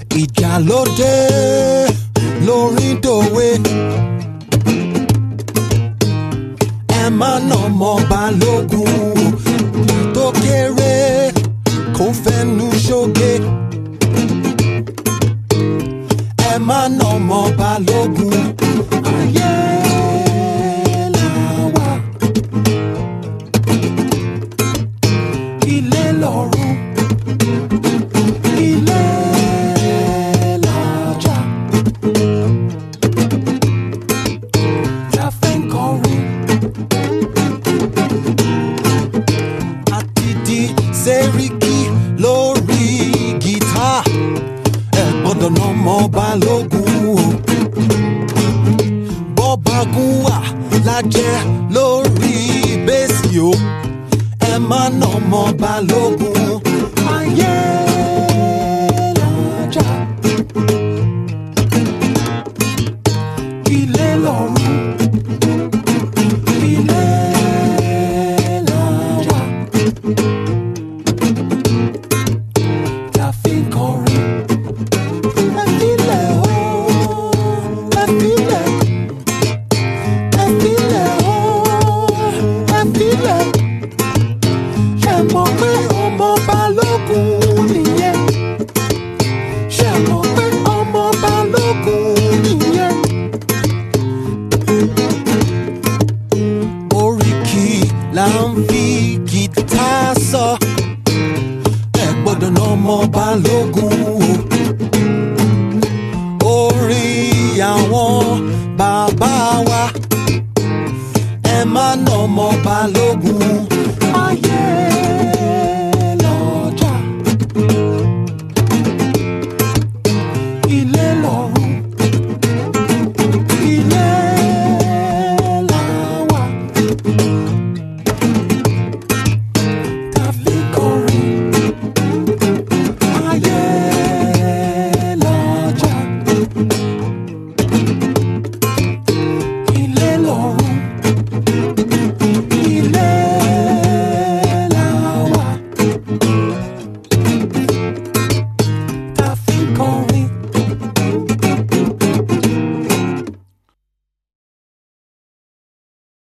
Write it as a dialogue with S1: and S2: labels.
S1: ìjà ló dé lórí dòwe. ẹ má nà ọmọ balógun tó kéré kó fẹnu ṣoge. ẹ má nà ọmọ balógun ayé là wà. ilé lọ́run ilé làjà. La fẹ́ ń kọrin. àti di sẹ́ríkì lórí gìtá ẹ gbọ́dọ̀ ná mọ́ balógun o. bọ́bagún wà lájẹ́ lórí bẹ́ẹ̀sì o ẹ má ná mọ́ balógun ayé